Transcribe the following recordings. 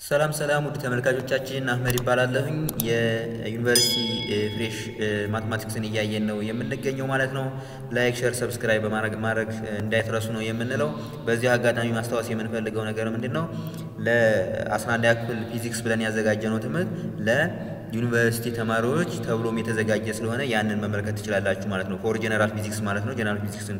ሰላም ሰላም ውድ ተመልካቾቻችን አህመድ ይባላለሁኝ። የዩኒቨርሲቲ ፍሬሽ ማትማቲክስን እያየን ነው የምንገኘው ማለት ነው። ላይክ፣ ሸር፣ ሰብስክራይብ በማድረግ ማድረግ እንዳይትረሱ ነው የምንለው። በዚህ አጋጣሚ ማስታወስ የምንፈልገው ነገር ምንድን ነው? ለ11ኛ ክፍል ፊዚክስ ብለን ያዘጋጀነው ትምህርት ለዩኒቨርሲቲ ተማሪዎች ተብሎም የተዘጋጀ ስለሆነ ያንን መመልከት ትችላላችሁ ማለት ነው። ፎር ጀነራል ፊዚክስ ማለት ነው። ጀነራል ፊዚክስን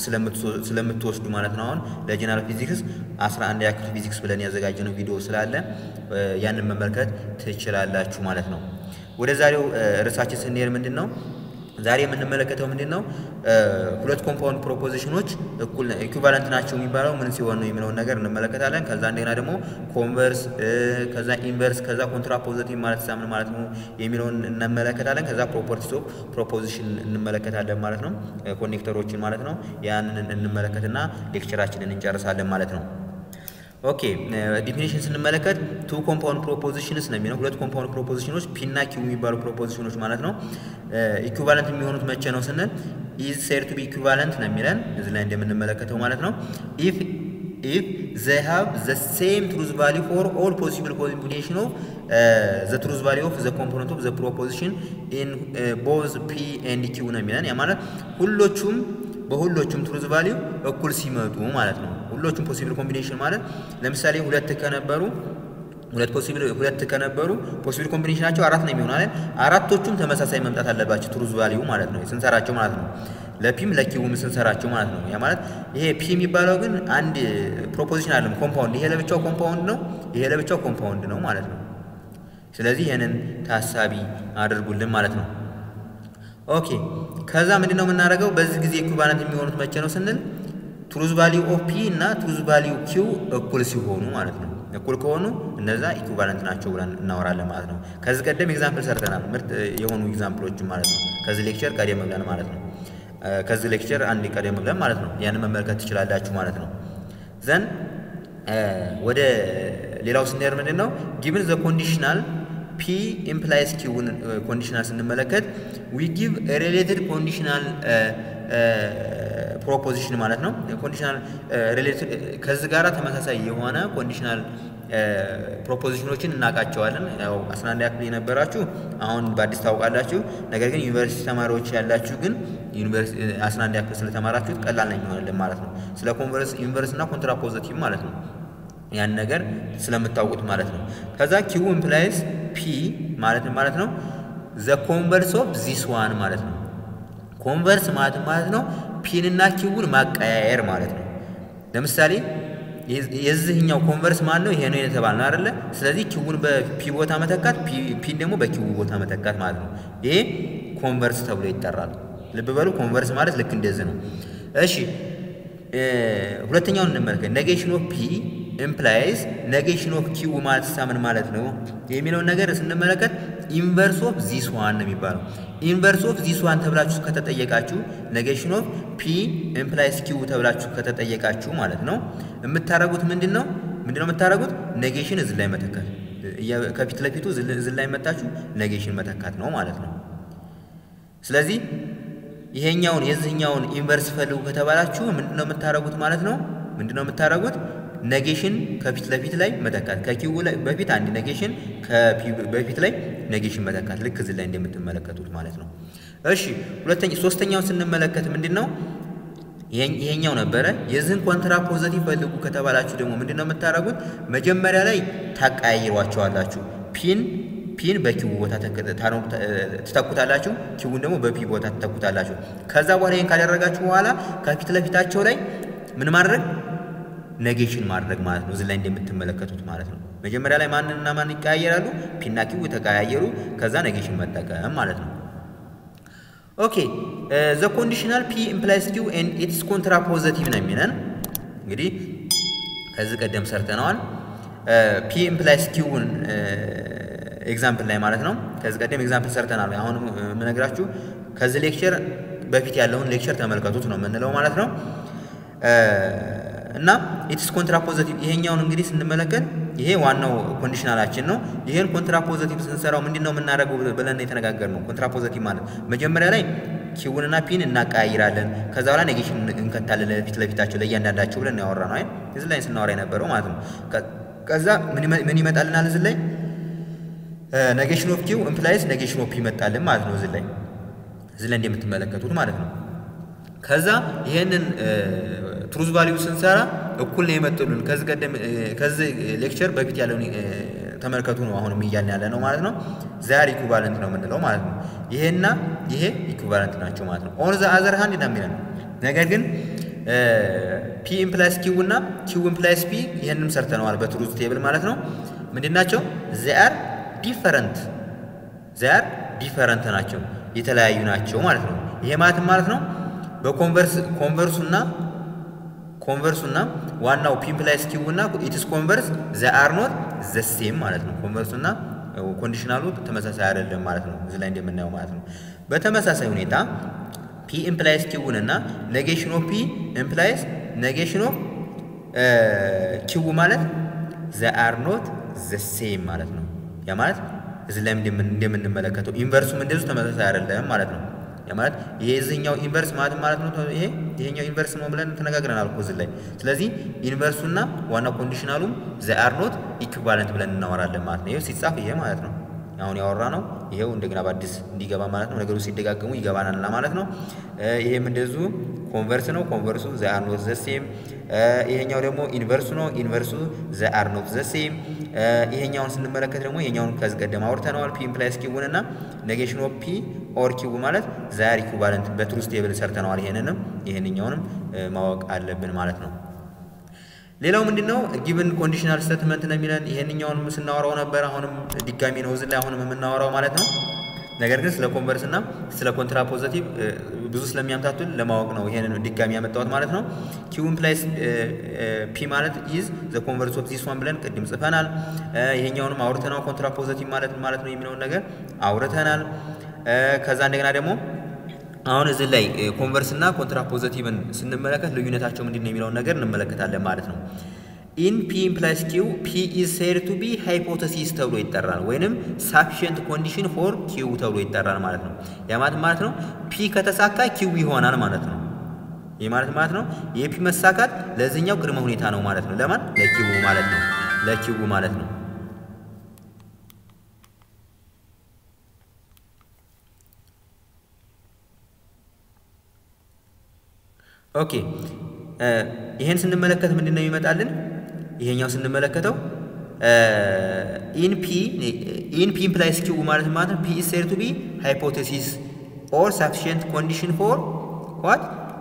ስለምትወስዱ ማለት ነው። አሁን ለጀነራል ፊዚክስ 11ኛ ክፍል ፊዚክስ ብለን ያዘጋጀነው ቪዲዮ ስላለ ያንን መመልከት ትችላላችሁ ማለት ነው። ወደ ዛሬው ርዕሳችን ስንሄድ ምንድን ነው ዛሬ የምንመለከተው ምንድን ነው ሁለት ኮምፓውንድ ፕሮፖዚሽኖች እኩል ኢኩቫለንት ናቸው የሚባለው ምን ሲሆን ነው የሚለውን ነገር እንመለከታለን። ከዛ እንደገና ደግሞ ኮንቨርስ፣ ከዛ ኢንቨርስ፣ ከዛ ኮንትራፖዚቲቭ ማለት ሳምን ማለት ነው የሚለውን እንመለከታለን። ከዛ ፕሮፐርቲስ ኦፍ ፕሮፖዚሽን እንመለከታለን ማለት ነው። ኮኔክተሮችን ማለት ነው። ያንን እንመለከትና ሌክቸራችንን እንጨርሳለን ማለት ነው። ኦኬ ዲፊኒሽን ስንመለከት ቱ ኮምፓውንድ ፕሮፖዚሽንስ ነው የሚለው ሁለት ኮምፓውንድ ፕሮፖዚሽኖች ፒ እና ኪው የሚባሉ ፕሮፖዚሽኖች ማለት ነው። ኢኩቫለንት የሚሆኑት መቼ ነው ስንል ኢዝ ሴድ ቱ ቢ ኢኩቫለንት ነው የሚለን እዚህ ላይ እንደምንመለከተው ማለት ነው። ኢፍ ኢፍ ዘይ ሃቭ ዘ ሴም ትሩዝ ቫሊዩ ፎር ኦል ፖሲብል ኮምቢኔሽን ኦፍ ዘ ትሩዝ ቫሊዩ ኦፍ ዘ ኮምፖነንት ኦፍ ዘ ፕሮፖዚሽን ኢን ቦዝ ፒ ኤንድ ኪው ነው የሚለን ያ ማለት ሁሎቹም በሁሎቹም ትሩዝ ቫሊዩ እኩል ሲመጡ ማለት ነው። ሁሎቹም ፖሲብል ኮምቢኔሽን ማለት ለምሳሌ ሁለት ከነበሩ ሁለት ፖሲብል ሁለት ከነበሩ ፖሲብል ኮምቢኔሽናቸው አራት ነው የሚሆነው አይደል? አራቶቹም ተመሳሳይ መምጣት አለባቸው ትሩዝ ቫሊዩ ማለት ነው ስንሰራቸው ማለት ነው። ለፒም ለኪውም ስንሰራቸው ማለት ነው። ያ ማለት ይሄ ፒ የሚባለው ግን አንድ ፕሮፖዚሽን አለም ኮምፓውንድ፣ ይሄ ለብቻው ኮምፓውንድ ነው፣ ይሄ ለብቻው ኮምፓውንድ ነው ማለት ነው። ስለዚህ ይሄንን ታሳቢ አድርጉልን ማለት ነው። ኦኬ ከዛ ምንድነው የምናደርገው? በዚህ ጊዜ ኢኩቫለንት የሚሆኑት መቼ ነው ስንል ትሩዝ ቫሊዩ ኦፍ ፒ እና ትሩዝ ቫሊዩ ኪው እኩል ሲሆኑ ማለት ነው። እኩል ከሆኑ እነዛ ኢኩቫለንት ናቸው ብለን እናወራለን ማለት ነው። ከዚህ ቀደም ኤግዛምፕል ሰርተናል፣ ምርጥ የሆኑ ኤግዛምፕሎች ማለት ነው። ከዚህ ሌክቸር ቀደም ብለን ማለት ነው። ከዚህ ሌክቸር አንድ ቀደም ብለን ማለት ነው። ያንን መመልከት ትችላላችሁ ማለት ነው። ዘን ወደ ሌላው ስንሄድ ምንድን ነው ጊቭን ዘ ኮንዲሽናል ፒ ኢምፕላይስ ኪውን ኮንዲሽናል ስንመለከት ዊ ጊቭ ሪሌትድ ኮንዲሽናል ፕሮፖዚሽን ማለት ነው። ኮንዲሽናል ሪሌትድ ከዚህ ጋራ ተመሳሳይ የሆነ ኮንዲሽናል ፕሮፖዚሽኖችን እናውቃቸዋለን። ያው አስራ አንድ ያክል የነበራችሁ አሁን በአዲስ ታውቃላችሁ። ነገር ግን ዩኒቨርሲቲ ተማሪዎች ያላችሁ ግን አስራ አንድ ያክል ስለተማራችሁት ቀላል ነው የሚሆንልን ማለት ነው። ስለ ኮንቨርስ ኢንቨርስ እና ኮንትራፖዚቲቭ ማለት ነው ያን ነገር ስለምታውቁት ማለት ነው። ከዛ ኪው ኢምፕላይስ ፒ ማለት ማለት ነው ዘ ኮንቨርስ ኦፍ ዚስ ዋን ማለት ነው። ኮንቨርስ ማለት ማለት ነው ፒንና ኪውን ማቀያየር ማለት ነው። ለምሳሌ የዚህኛው ኮንቨርስ ማለት ነው ይሄ ነው የተባለ አይደለ? ስለዚህ ኪውን በፒ ቦታ መተካት፣ ፒን ደግሞ በኪው ቦታ መተካት ማለት ነው። ይሄ ኮንቨርስ ተብሎ ይጠራል። ልብ በሉ ኮንቨርስ ማለት ልክ እንደዚህ ነው። እሺ ሁለተኛውን እንመልከት። ኔጌሽን ኦፍ ፒ ኢምፕላይዝ ኔጌሽን ኦፍ ኪው ማለት ሳምን ማለት ነው የሚለውን ነገር ስንመለከት ኢንቨርስ ኦፍ ዚስ ዋን ነው የሚባለው። ኢንቨርስ ኦፍ ዚስ ዋን ተብላችሁ ከተጠየቃችሁ ኔጌሽን ኦፍ ፒ ኢምፕላይዝ ኪው ተብላችሁ ከተጠየቃችሁ ማለት ነው የምታረጉት ምንድን ነው ምንድን ነው የምታረጉት? ኔጌሽን እዚህ ላይ መተካት፣ ከፊት ለፊቱ እዚህ ላይ መታችሁ ኔጌሽን መተካት ነው ማለት ነው። ስለዚህ ይሄኛውን የዚህኛውን ኢንቨርስ ፈልጉ ከተባላችሁ ምንድነው የምታረጉት ማለት ነው? ምንድነው የምታረጉት? ኔጌሽን ከፊት ለፊት ላይ መተካት፣ ከኪው ላይ በፊት አንድ ኔጌሽን ከፒ በፊት ላይ ኔጌሽን መተካት፣ ልክ እዚህ ላይ እንደምትመለከቱት ማለት ነው። እሺ ሁለተኛ ሶስተኛውን ስንመለከት ምንድን ነው ይሄኛው ነበረ። የዚህን ኮንትራ ፖዘቲቭ ፈልጉ ከተባላችሁ ደግሞ ምንድን ነው የምታደርጉት? መጀመሪያ ላይ ታቀያይሯቸዋላችሁ። ፒን ፒን በኪው ቦታ ትተኩታላችሁ፣ ኪውን ደግሞ በፒ ቦታ ትተኩታላችሁ። ከዛ በኋላ ይህን ካደረጋችሁ በኋላ ከፊት ለፊታቸው ላይ ምን ማድረግ ኔጌሽን ማድረግ ማለት ነው። እዚህ ላይ እንደምትመለከቱት ማለት ነው። መጀመሪያ ላይ ማንና ማን ይቀያየራሉ? ፒና ኪው ተቀያየሩ። ከዛ ኔጌሽን መጠቀም ማለት ነው። ኦኬ ዘ ኮንዲሽናል ፒ ኢምፕላይስ ኪው ኤንድ ኢትስ ኮንትራ ፖዘቲቭ ነው የሚለን እንግዲህ ከዚህ ቀደም ሰርተነዋል። ፒ ኢምፕላይስ ኪውን ኤግዛምፕል ላይ ማለት ነው። ከዚህ ቀደም ኤግዛምፕል ሰርተናል። አሁን የምነግራችሁ ከዚህ ሌክቸር በፊት ያለውን ሌክቸር ተመልከቱት ነው የምንለው ማለት ነው። እና ኢትስ ኮንትራፖዘቲቭ ይሄኛውን እንግዲህ ስንመለከት ይሄ ዋናው ኮንዲሽናላችን ነው። ይሄን ኮንትራፖዘቲቭ ስንሰራው ምንድን ነው የምናደርገው ብለን የተነጋገር ነው። ኮንትራፖዘቲቭ ማለት መጀመሪያ ላይ ኪውንና ፒን እናቀያይራለን። ከዛ በኋላ ኔጌሽን እንከታለን ለፊት ለፊታቸው ለእያንዳንዳቸው ብለን ያወራ ነው አይደል? እዚህ ላይ ስናወራ የነበረው ማለት ነው። ከዛ ምን ይመጣልናል እዚህ ላይ ኔጌሽን ኦፍ ኪው ኢምፕላይስ ኔጌሽን ኦፍ ፒ ይመጣልን ማለት ነው። እዚህ ላይ እዚህ ላይ እንደምትመለከቱት ማለት ነው። ከዛ ይሄንን ትሩዝ ቫሊዩ ስንሰራ እኩል ነው የመጡልን። ከዚህ ቀደም ከዚህ ሌክቸር በፊት ያለውን ተመልከቱ ነው አሁንም እያልን ያለ ነው ማለት ነው። ዛር ኢኩቫለንት ነው የምንለው ማለት ነው። ይሄና ይሄ ኢኩቫለንት ናቸው ማለት ነው። ኦን ዘ አዘር ሃንድ ነው የሚለን ነገር ግን ፒ ኢምፕላይስ ኪው እና ኪው ኢምፕላይስ ፒ ይሄንንም ሰርተነዋል በትሩዝ ቴብል ማለት ነው። ምንድን ናቸው? ዚአር ዲፈረንት ዚአር ዲፈረንት ናቸው የተለያዩ ናቸው ማለት ነው። ይሄ ማለት ማለት ነው በኮንቨርስ ኮንቨርሱና ኮንቨርሱና ዋናው ፒ ኢምፕላይስ ኪው እና ኢትስ ኮንቨርስ ዘ አር ኖት ዘ ሴም ማለት ነው። ኮንቨርሱና ኮንዲሽናሉ ተመሳሳይ አይደለም ማለት ነው። እዚህ ላይ እንደምናየው ማለት ነው። በተመሳሳይ ሁኔታ ፒ ኢምፕላይስ ኪውን እና ኔጌሽን ኦፍ ፒ ኢምፕላይስ ኔጌሽን ኦፍ ኪው ማለት ዘ አር ኖት ዘ ሴም ማለት ነው። ያ ማለት እዚህ ላይ እንደምንመለከተው ኢንቨርሱም እንደዚሁ ተመሳሳይ አይደለም ማለት ነው። ያ ማለት የዚህኛው ኢንቨርስ ማለት ማለት ነው ይሄ ይሄኛው ኢንቨርስ ነው ብለን ተነጋግረናል እኮ እዚህ ላይ። ስለዚህ ኢንቨርሱና ዋና ኮንዲሽናሉም ዘ አር ኖት ኢኩቫለንት ብለን እናወራለን ማለት ነው። ይሄ ሲጻፍ ይሄ ማለት ነው አሁን ያወራ ነው። ይሄው እንደገና በአዲስ እንዲገባ ማለት ነው። ነገሩ ሲደጋገሙ ይገባናል ማለት ነው። ይሄም እንደዚሁ ኮንቨርስ ነው። ኮንቨርሱ ዘ አር ኖት ዘ ሴም። ይሄኛው ደግሞ ኢንቨርሱ ነው። ኢንቨርሱ ዘ አር ኖት ዘ ሴም። ይሄኛውን ስንመለከት ደግሞ ይሄኛውን ከዚህ ቀደም አውርተነዋል። ፒ ኢምፕላይስ ኪውን እና ኔጌሽን ኦፍ ፒ ኦር ኪው ማለት ዛር ኢኩቫለንት በትሩዝ ቴብል ሰርተነዋል። ይሄንንም ይሄንኛውንም ማወቅ አለብን ማለት ነው። ሌላው ምንድን ነው? ጊቭን ኮንዲሽናል ስቴትመንት ነው የሚለን። ይሄንኛውንም ስናወራው ነበር። አሁንም ድጋሚ ነው እዚህ ላይ አሁንም የምናወራው ማለት ነው። ነገር ግን ስለ ኮንቨርስ እና ስለ ኮንትራፖዘቲቭ ብዙ ስለሚያምታቱን ለማወቅ ነው ይሄንን ድጋሚ ያመጣሁት ማለት ነው። ኪው ኢምፕላይስ ፒ ማለት ኢዝ ዘ ኮንቨርስ ኦፍ ዚስ ዋን ብለን ቅድም ጽፈናል። ይሄኛውንም አውርተናል። ኮንትራፖዘቲቭ ማለት ማለት ነው የሚለውን ነገር አውርተናል። ከዛ እንደገና ደግሞ አሁን እዚህ ላይ ኮንቨርስ እና ኮንትራፖዘቲቭን ስንመለከት ልዩነታቸው ምንድን ነው የሚለውን ነገር እንመለከታለን ማለት ነው። ኢን ፒ ኢምፕላይስ ኪው ፒ ኢዝ ሴድ ቱ ቢ ሃይፖተሲስ ተብሎ ይጠራል፣ ወይንም ሳፊሽንት ኮንዲሽን ፎር ኪው ተብሎ ይጠራል ማለት ነው። ያ ማለት ማለት ነው ፒ ከተሳካ ኪው ይሆናል ማለት ነው። ይህ ማለት ማለት ነው የፒ መሳካት ለዚህኛው ቅድመ ሁኔታ ነው ማለት ነው። ለማን ለኪው ማለት ነው። ለኪው ማለት ነው። ኦኬ ይሄን ስንመለከት ምንድን ነው ይመጣልን? ይሄኛው ስንመለከተው ኢን ፒ ኢን ፒ ኢምፕላይስ ኪው ማለት ማለት ነው ፒ ኢዝ ሴድ ቱ ቢ ሃይፖቴሲስ ኦር ሳፊሽንት ኮንዲሽን ፎር ዋት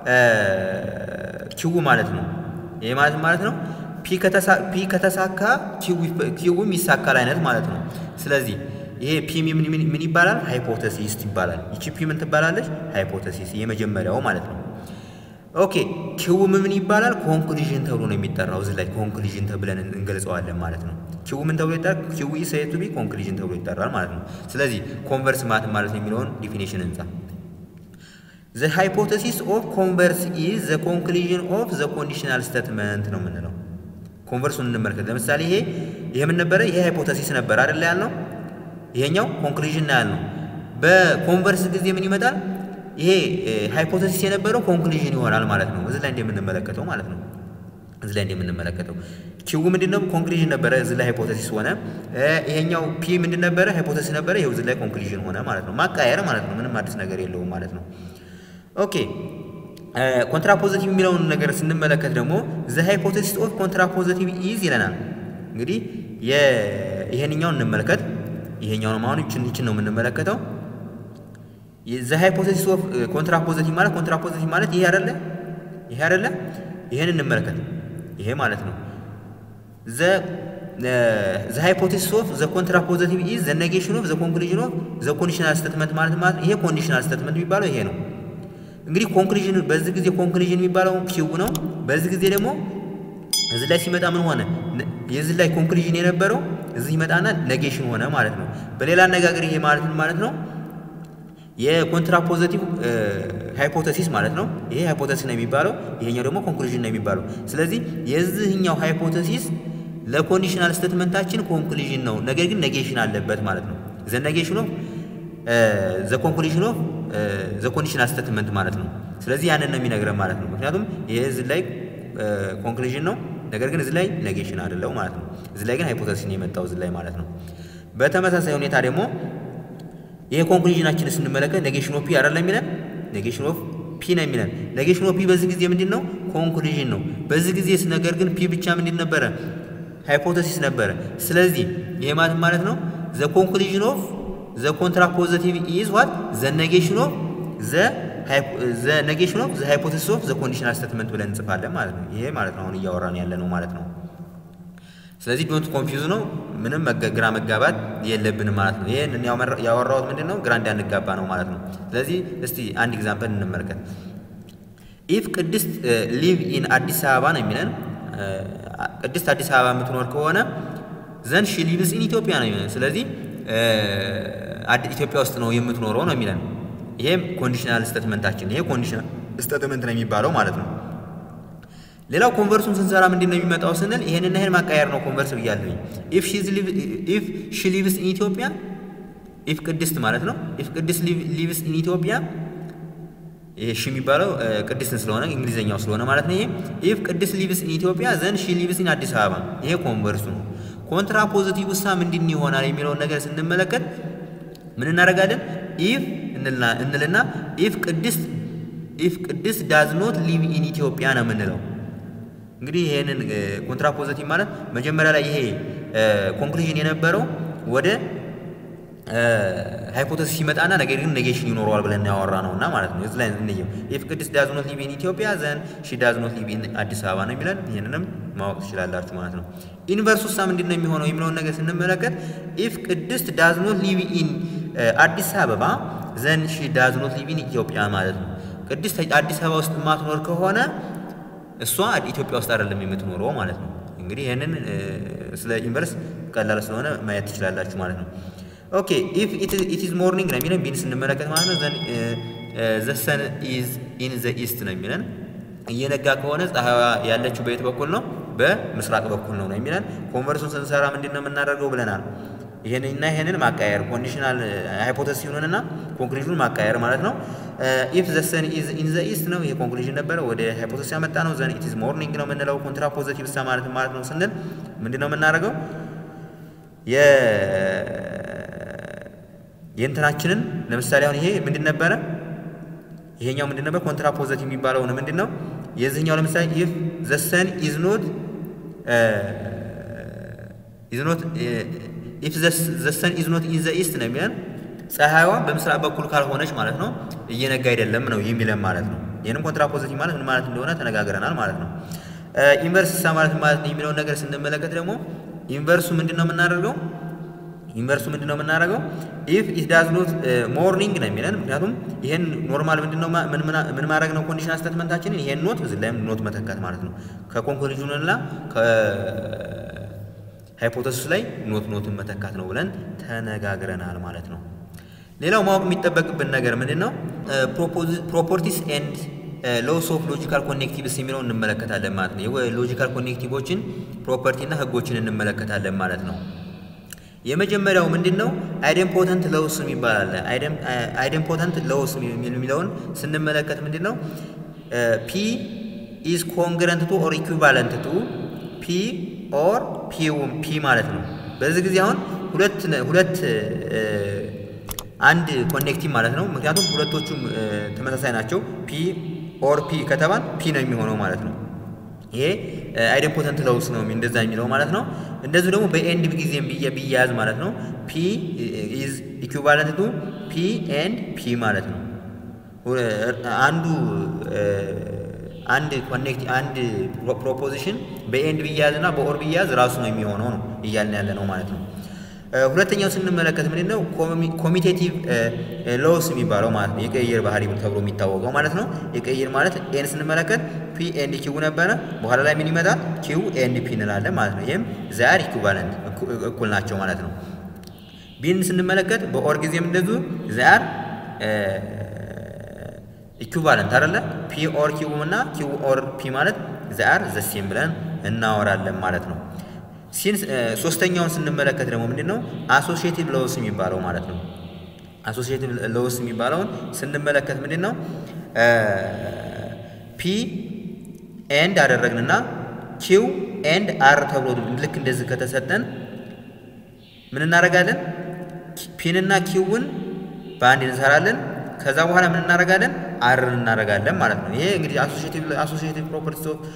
ኪው ማለት ነው። ይሄ ማለት ማለት ነው ፒ ከተሳካ ኪውም ይሳካል አይነት ማለት ነው። ስለዚህ ይሄ ፒ ምን ይባላል? ሃይፖቴሲስ ይባላል። ይቺ ፒ ምን ትባላለች? ሃይፖቴሲስ የመጀመሪያው ማለት ነው። ኦኬ ኪው ምን ይባላል? ኮንክሉዥን ተብሎ ነው የሚጠራው። እዚህ ላይ ኮንክሉዥን ተብለን እንገልጸዋለን ማለት ነው። ኪው ምን ተብሎ ይጠራል? ኪው ኢዝ ሴድ ቱ ቢ ኮንክሉዥን ተብሎ ይጠራል ማለት ነው። ስለዚህ ኮንቨርስ ማለት ማለት የሚለውን ዲፊኒሽን እንጻ። ዘ ሃይፖቴሲስ ኦፍ ኮንቨርስ ኢዝ ዘ ኮንክሉዥን ኦፍ ዘ ኮንዲሽናል ስቴትመንት ነው የምንለው። ኮንቨርሱን እንመልከት። ለምሳሌ ይሄ ይሄ ምን ነበረ? ይሄ ሃይፖቴሲስ ነበር አይደል ያልነው። ይሄኛው ኮንክሉዥን ነው ያልነው። በኮንቨርስ ጊዜ ምን ይመጣል? ይሄ ሃይፖቴሲስ የነበረው ኮንክሉዥን ይሆናል ማለት ነው። እዚህ ላይ እንደምንመለከተው ማለት ነው። እዚህ ላይ እንደምንመለከተው ኪው ምንድን ነው? ኮንክሉዥን ነበረ። እዚህ ላይ ሃይፖቴሲስ ሆነ። ይሄኛው ፒ ምንድን ነበረ? ሃይፖቴሲስ ነበረ። ይኸው እዚህ ላይ ኮንክሉዥን ሆነ ማለት ነው። ማቃየር ማለት ነው። ምንም አዲስ ነገር የለውም ማለት ነው። ኦኬ ኮንትራፖዚቲቭ የሚለውን ነገር ስንመለከት ደግሞ ዘ ሃይፖቴሲስ ኦፍ ኮንትራፖዚቲቭ ኢዝ ይለናል። እንግዲህ ይሄንኛውን እንመለከት። ይሄኛውን አሁን ይችን ይችን ነው የምንመለከተው ዘ ሃይፖቴሲስ ኦፍ ኮንትራፖዚቲቭ ማለት ኮንትራፖዚቲቭ ማለት ይሄ አይደለ? ይሄ አይደለ? ይሄን እንመለከት። ይሄ ማለት ነው ዘ ዘ ሃይፖቴሲስ ኦፍ ዘ ኮንትራፖዚቲቭ ኢዝ ዘ ኔጌሽን ኦፍ ዘ ኮንክሉዥን ኦፍ ዘ ኮንዲሽናል ስቴትመንት ማለት ማለት ይሄ ኮንዲሽናል ስቴትመንት የሚባለው ይሄ ነው። እንግዲህ ኮንክሉዥን በዚህ ጊዜ ኮንክሉዥን የሚባለው ኪው ነው። በዚህ ጊዜ ደግሞ እዚህ ላይ ሲመጣ ምን ሆነ? የዚህ ላይ ኮንክሉዥን የነበረው እዚህ ይመጣና ኔጌሽን ሆነ ማለት ነው። በሌላ አነጋገር ይሄ ማለት ምን ማለት ነው? የኮንትራፖዚቲቭ ሃይፖቴሲስ ማለት ነው። ይሄ ሃይፖቴሲስ ነው የሚባለው፣ ይሄኛው ደግሞ ኮንክሉዥን ነው የሚባለው። ስለዚህ የዚህኛው ሃይፖቴሲስ ለኮንዲሽናል ስቴትመንታችን ኮንክሉዥን ነው፣ ነገር ግን ኔጌሽን አለበት ማለት ነው። ዘ ኔጌሽን ኦፍ ዘ ኮንክሉዥን ኦፍ ዘ ኮንዲሽናል ስቴትመንት ማለት ነው። ስለዚህ ያንን ነው የሚነግረን ማለት ነው። ምክንያቱም ይሄ እዚህ ላይ ኮንክሉዥን ነው፣ ነገር ግን እዚህ ላይ ኔጌሽን አይደለው ማለት ነው። እዚህ ላይ ግን ሃይፖተሲስ ነው የመጣው እዚህ ላይ ማለት ነው። በተመሳሳይ ሁኔታ ደግሞ ይሄ ኮንክሉዥናችን ስንመለከት ኔጌሽን ኦፍ ፒ አይደለም የሚለን ኔጌሽን ኦፍ ፒ ነው የሚለን። ኔጌሽን ኦፍ ፒ በዚህ ጊዜ ምንድን ነው? ኮንክሉዥን ነው። በዚህ ጊዜ ነገር ግን ፒ ብቻ ምንድን ነበረ? ሃይፖተሲስ ነበረ። ስለዚህ ይሄ ማለት ማለት ነው ዘ ኮንክሉዥን ኦፍ ዘ ኮንትራፖዚቲቭ ኢዝ ዋት ዘ ኔጌሽን ኦፍ ዘ ኔጌሽን ኦፍ ዘ ሃይፖቴሲስ ኦፍ ዘ ኮንዲሽናል ስቴትመንት ብለን እንጽፋለን ማለት ነው። ይሄ ማለት ነው አሁን እያወራን ያለ ነው ማለት ነው። ስለዚህ ዶንት ኮንፊውዝ ነው። ምንም ግራ መጋባት የለብንም ማለት ነው። ይሄን ያወራሁት ምንድን ነው ግራ እንዳንጋባ ነው ማለት ነው። ስለዚህ እስቲ አንድ ኤግዛምፕል እንመልከት። ኢፍ ቅድስት ሊቭ ኢን አዲስ አበባ ነው የሚለን ቅድስት አዲስ አበባ የምትኖር ከሆነ ዘን ሺ ሊቭስ ኢን ኢትዮጵያ ነው የሚለን። ስለዚህ ኢትዮጵያ ውስጥ ነው የምትኖረው ነው የሚለን። ይሄም ኮንዲሽናል ስቴትመንታችን ይሄ ኮንዲሽናል ስቴትመንት ነው የሚባለው ማለት ነው። ሌላው ኮንቨርሱን ስንሰራ ምንድን ነው የሚመጣው ስንል ይሄንና ይሄን ማቃየር ነው ኮንቨርስ ብያለሁኝ። ኢፍ ሺ ሊቭስ ኢን ኢትዮጵያ ኢፍ ቅድስት ማለት ነው። ኢፍ ቅድስት ሊቭስ ኢን ኢትዮጵያ ይሄ ሺ የሚባለው ቅድስትን ስለሆነ እንግሊዝኛው ስለሆነ ማለት ነው። ይሄ ኢፍ ቅድስት ሊቭስ ኢን ኢትዮጵያ ዘን ሺ ሊቭስ ኢን አዲስ አበባ ይሄ ኮንቨርሱ ነው። ኮንትራ ፖዚቲቭ ውሳ ምንድን ይሆናል የሚለውን ነገር ስንመለከት ምን እናደርጋለን? ኢፍ እንልና ኢፍ ቅድስት ኢፍ ቅድስት ዳዝ ኖት ሊቭ ኢን ኢትዮጵያ ነው የምንለው። እንግዲህ ይሄንን ኮንትራ ፖዚቲቭ ማለት መጀመሪያ ላይ ይሄ ኮንክሉዥን የነበረው ወደ ሃይፖቴሲስ ሲመጣና ነገር ግን ኔጌሽን ይኖረዋል ብለን ያወራ ነው እና ማለት ነው። እዚህ ላይ እንየው። ኢፍ ቅድስት ዳዝ ኖት ሊቭ ኢን ኢትዮጵያ ዘን ሺ ዳዝ ኖት ሊቭ ኢን አዲስ አበባ ነው የሚለን። ይህንንም ማወቅ ትችላላችሁ ማለት ነው። ኢንቨርስ ውሳ ምንድን ነው የሚሆነው የሚለውን ነገር ስንመለከት ኢፍ ቅድስት ዳዝ ኖት ሊቭ ኢን አዲስ አበባ ዘን ሺ ዳዝ ኖት ሊቭ ኢን ኢትዮጵያ ማለት ነው። ቅድስት አዲስ አበባ ውስጥ የማትኖር ከሆነ እሷ ኢትዮጵያ ውስጥ አይደለም የምትኖረው ማለት ነው። እንግዲህ ይህንን ስለ ኢንቨርስ ቀላል ስለሆነ ማየት ትችላላችሁ ማለት ነው። ኦኬ ኢፍ ኢት ኢዝ ሞርኒንግ ነው የሚለን ቢን ስንመለከት ማለት ነው። ዘ ሰን ኢዝ ኢን ዘ ኢስት ነው የሚለን። እየነጋ ከሆነ ፀሐይዋ ያለችው በየት በኩል ነው? በምስራቅ በኩል ነው ነው የሚለን። ኮንቨርሱን ስንሰራ ምንድን ነው የምናደርገው ብለናል። ይህንና ይህንን ማቃየር ኮንዲሽናል ሃይፖቴሲስ ይሁንና ኮንክሉዥኑን ማቃየር ማለት ነው። ኢፍ ዘ ሰን ኢዝ ኢን ዘ ኢስት ነው ይሄ ኮንክሉዥን ነበረ። ወደ ሃይፖቴሲስ ያመጣ ነው። ዘን ኢት ኢዝ ሞርኒንግ ነው የምንለው። ኮንትራ ፖዚቲቭ ሳ ማለት ማለት ነው ስንል ምንድን ነው የምናደርገው የእንትናችንን ለምሳሌ አሁን ይሄ ምንድን ነበረ? ይሄኛው ምንድን ነበር? ኮንትራ ፖዘቲቭ የሚባለው ነው ምንድን ነው? የዚህኛው ለምሳሌ ኢፍ ዘ ሰን ኢዝ ኖት ኢዝ ኖት ኢፍ ዘ ሰን ኢዝ ኖት ኢን ዘ ኢስት ነው የሚለን ፀሐይዋ በምስራቅ በኩል ካልሆነች ማለት ነው እየነጋ አይደለም ነው የሚለን ማለት ነው። ይህንም ኮንትራ ፖዘቲቭ ማለት ምን ማለት እንደሆነ ተነጋግረናል ማለት ነው። ኢንቨርስ ሳ ማለት ማለት ነው የሚለውን ነገር ስንመለከት ደግሞ ኢንቨርሱ ምንድን ነው የምናደርገው ኢንቨርሱ ምንድን ነው የምናደርገው? ኢፍ ኢት ዳዝ ኖት ሞርኒንግ ነው የሚለን። ምክንያቱም ይሄን ኖርማል ምንድን ነው ምን ማድረግ ነው ኮንዲሽናል ስቴትመንታችንን ይሄን ኖት እዚህ ላይም ኖት መተካት ማለት ነው። ከኮንክሉዥኑና ከሃይፖቴሲስ ላይ ኖት ኖትን መተካት ነው ብለን ተነጋግረናል ማለት ነው። ሌላው ማወቅ የሚጠበቅብን ነገር ምንድን ነው? ፕሮፐርቲስ ኤንድ ሎስ ኦፍ ሎጂካል ኮኔክቲቭስ የሚለው እንመለከታለን ማለት ነው። ሎጂካል ኮኔክቲቮችን ፕሮፐርቲና ህጎችን እንመለከታለን ማለት ነው። የመጀመሪያው ምንድን ነው? አይደምፖተንት ለውስ የሚባል አለ። አይደምፖተንት ለውስ የሚለውን ስንመለከት ምንድን ነው? ፒ ኢዝ ኮንግረንት ቱ ኦር ኢኩቫለንት ቱ ፒ ኦር ፒ ማለት ነው። በዚህ ጊዜ አሁን ሁለት ሁለት አንድ ኮኔክቲቭ ማለት ነው። ምክንያቱም ሁለቶቹም ተመሳሳይ ናቸው። ፒ ኦር ፒ ከተባል ፒ ነው የሚሆነው ማለት ነው። ይሄ አይደምፖተንት ለውስ ነው እንደዛ የሚለው ማለት ነው። እንደዚሁ ደግሞ በኤንድ ጊዜም ቢያያዝ ማለት ነው ፒ ኢዝ ኢኩቫለንት ቱ ፒ ኤንድ ፒ ማለት ነው። አንዱ አንድ ኮኔክት አንድ ፕሮፖዚሽን በኤንድ ቢያያዝ እና በኦር ቢያያዝ ራሱ ነው የሚሆነው ነው እያልን ያለ ነው ማለት ነው። ሁለተኛው ስንመለከት ምንድን ነው ኮሚቴቲቭ ሎስ የሚባለው ማለት ነው። የቅይር ባህሪ ተብሎ የሚታወቀው ማለት ነው። የቅይር ማለት ኤን ስንመለከት ፒ ኤንድ ኪው ነበረ። በኋላ ላይ ምን ይመጣል? ኪው ኤንድ ፒ እንላለን ማለት ነው። ይህም ዛር ኢኩቫለንት እኩል ናቸው ማለት ነው። ቢን ስንመለከት በኦር ጊዜም እንደዚሁ ዛር ኢኩቫለንት አይደለ? ፒ ኦር ኪው እና ኪው ኦር ፒ ማለት ዛር ዘሴም ብለን እናወራለን ማለት ነው። ሲን ሶስተኛውን ስንመለከት ደግሞ ምንድን ነው አሶሺዬቲቭ ሎውስ የሚባለው ማለት ነው። አሶሺዬቲቭ ሎውስ የሚባለውን ስንመለከት ምንድን ነው ፒ ኤንድ አደረግንና ኪው ኤንድ አር ተብሎ ልክ እንደዚህ ከተሰጠን ምን እናደርጋለን? ፒንና ኪውን በአንድ እንሰራለን። ከዛ በኋላ ምን እናደርጋለን? አርን እናደርጋለን ማለት ነው። ይሄ እንግዲህ አሶሲዬቲቭ ፕሮፐርቲስ ኦፍ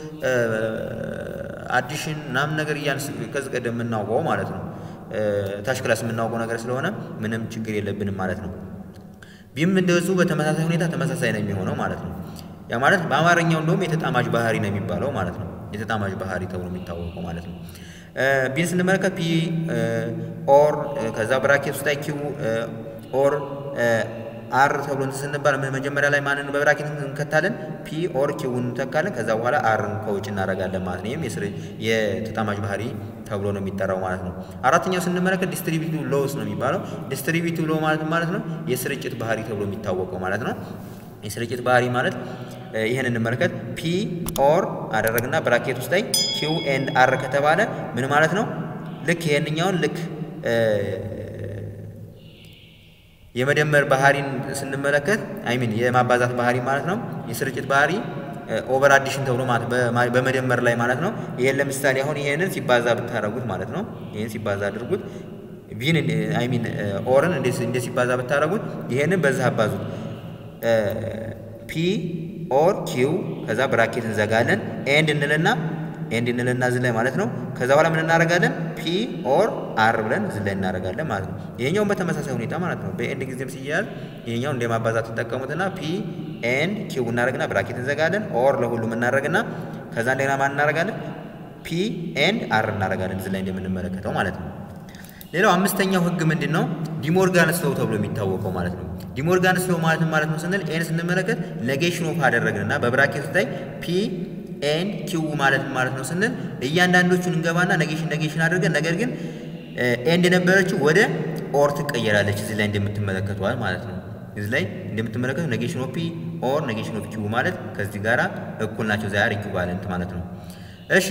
አዲሽን ምናምን ነገር እያን ከዚህ ቀደም የምናውቀው ማለት ነው። ታች ክላስ የምናውቀው ነገር ስለሆነ ምንም ችግር የለብንም ማለት ነው። ቢም እንደዚሁ በተመሳሳይ ሁኔታ ተመሳሳይ ነው የሚሆነው ማለት ነው። ያ ማለት በአማርኛው እንደውም የተጣማጅ ባህሪ ነው የሚባለው ማለት ነው። የተጣማጅ ባህሪ ተብሎ የሚታወቀው ማለት ነው። ቢን ስንመለከት ፒ ኦር ከዛ ብራኬት ውስጥ ላይ ኪው ኦር አር ተብሎ እንትን ስንባል መጀመሪያ ላይ ማንን በብራኬት እንከታለን? ፒ ኦር ኪውን እንተካለን። ከዛ በኋላ አርን ከውጭ እናደርጋለን ማለት ነው። ይህም የተጣማጅ ባህሪ ተብሎ ነው የሚጠራው ማለት ነው። አራተኛው ስንመለከት ዲስትሪቢዩቲቭ ሎውስ ነው የሚባለው። ዲስትሪቢዩቲቭ ሎው ማለት ማለት ነው የስርጭት ባህሪ ተብሎ የሚታወቀው ማለት ነው። የስርጭት ባህሪ ማለት ይህን እንመለከት። ፒ ኦር አደረግና ብራኬት ውስጥ ላይ ኪው ኤንድ አር ከተባለ ምን ማለት ነው? ልክ ይሄንኛውን ልክ የመደመር ባህሪን ስንመለከት አይሚን የማባዛት ባህሪ ማለት ነው። የስርጭት ባህሪ ኦቨር አዲሽን ተብሎ ማለት በመደመር ላይ ማለት ነው። ይሄን ለምሳሌ አሁን ይሄንን ሲባዛ ብታደርጉት ማለት ነው። ይሄን ሲባዛ አድርጉት ቢን አይሚን ኦርን እንደ ሲባዛ ብታደርጉት ይሄንን በዛ አባዙት ፒ ኦር ኪው ከዛ ብራኬት እንዘጋለን ኤንድ እንልና ኤንድ እንልና እዚህ ላይ ማለት ነው። ከዛ በኋላ ምን እናደርጋለን? ፒ ኦር አር ብለን እዚህ ላይ እናደርጋለን ማለት ነው። ይሄኛውን በተመሳሳይ ሁኔታ ማለት ነው። በኤንድ ጊዜም ሲያያዝ ይሄኛው እንደ ማባዛት ተጠቀሙትና ፒ ኤንድ ኪው እናደርግና ብራኬት እንዘጋለን። ኦር ለሁሉም እናደርግና ከዛ እንደገና ማን እናደርጋለን? ፒ ኤንድ አር እናደርጋለን እዚህ ላይ እንደምንመለከተው ማለት ነው። ሌላው አምስተኛው ህግ ምንድን ነው? ዲሞርጋን ስሎው ተብሎ የሚታወቀው ማለት ነው። ዲሞርጋን ስሎው ማለት ማለት ነው ስንል ኤን ስንመለከት ኔጌሽን ኦፍ አደረግንና በብራኬት ላይ ፒ ኤን ኪው ማለት ማለት ነው ስንል እያንዳንዶቹን እንገባና ኔጌሽን ኔጌሽን አድርገን ነገር ግን ኤንድ የነበረችው ወደ ኦር ትቀየራለች። እዚህ ላይ እንደምትመለከተዋል ማለት ነው። እዚህ ላይ እንደምትመለከቱ ኔጌሽን ኦፍ ፒ ኦር ኔጌሽን ኦፍ ኪው ማለት ከዚህ ጋራ እኩል ናቸው። ዛሬ ኢኩቫለንት ማለት ነው። እሺ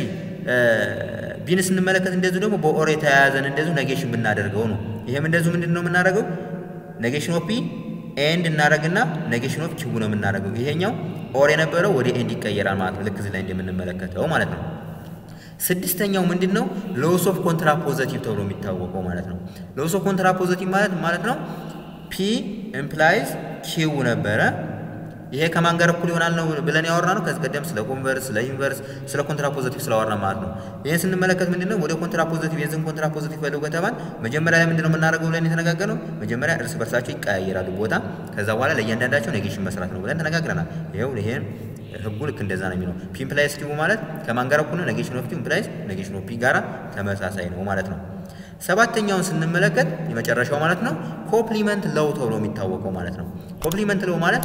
ቢን ስንመለከት እንደዚሁ ደግሞ በኦር የተያያዘን እንደዚሁ ኔጌሽን ብናደርገው ነው። ይሄም እንደዚሁ ምንድን ነው የምናደርገው ኔጌሽን ኦፍ ፒ ኤንድ እናደርግና ኔጌሽን ኦፍ ኪው ነው የምናደርገው። ይሄኛው ኦር የነበረው ወደ ኤንድ ይቀየራል ማለት ነው። ልክ እዚህ ላይ እንደምንመለከተው ማለት ነው። ስድስተኛው ምንድን ነው? ሎስ ኦፍ ኮንትራፖዘቲቭ ተብሎ የሚታወቀው ማለት ነው። ሎስ ኦፍ ኮንትራፖዘቲቭ ማለት ማለት ነው ፒ ኢምፕላይዝ ኪው ነበረ። ይሄ ከማን ጋር እኩል ይሆናል ነው ብለን ያወራ ነው። ከዚህ ቀደም ስለ ኮንቨርስ፣ ስለ ኢንቨርስ፣ ስለ ኮንትራፖዘቲቭ ስላወራ ማለት ነው። ይህን ስንመለከት ምንድን ነው ወደ ኮንትራፖዘቲቭ የዚህን ኮንትራፖዘቲቭ ፈልጉ ከተባል መጀመሪያ ላይ ምንድን ነው የምናደርገው ብለን የተነጋገርነው መጀመሪያ እርስ በርሳቸው ይቀያየራሉ ቦታ፣ ከዛ በኋላ ለእያንዳንዳቸው ኔጌሽን መስራት ነው ብለን ተነጋግረናል። ይኸው ይሄን ህጉ ልክ እንደዛ ነው የሚለው። ፒ ኢምፕላይስ ኪው ማለት ከማን ጋር እኩል ነው? ኔጌሽን ኦፍ ኪው ኢምፕላይስ ኔጌሽን ኦፍ ፒ ጋራ ተመሳሳይ ነው ማለት ነው። ሰባተኛውን ስንመለከት የመጨረሻው ማለት ነው ኮምፕሊመንት ለው ተብሎ የሚታወቀው ማለት ነው። ኮምፕሊመንት ለው ማለት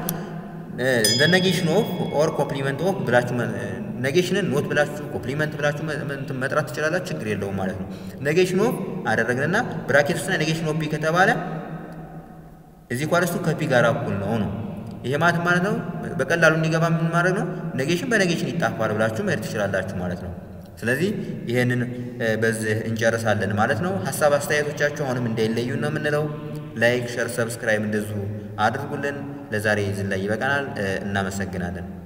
ኔጌሽን ኦፍ ኦር ኮምፕሊመንት ኦፍ ብላችሁ ኔጌሽንን ኖት ብላችሁ ኮምፕሊመንት ብላችሁ መጥራት ትችላላችሁ፣ ችግር የለውም ማለት ነው። ኔጌሽን ኦፍ አደረግንና ብራኬት ውስጥ ኔጌሽን ኦፍ ፒ ከተባለ እዚህ ኳለስቱ ከፒ ጋር እኩል ነው ነው። ይሄ ማለት ማለት ነው በቀላሉ እንዲገባ ምን ማድረግ ነው ኔጌሽን በኔጌሽን ይጣፋል ብላችሁ መሄድ ትችላላችሁ ማለት ነው። ስለዚህ ይሄንን በዚህ እንጨርሳለን ማለት ነው። ሀሳብ አስተያየቶቻችሁ አሁንም እንዳይለዩ ነው የምንለው። ላይክ፣ ሸር፣ ሰብስክራይብ እንደዚሁ አድርጉልን። ለዛሬ እዚህ ላይ ይበቃናል። እናመሰግናለን።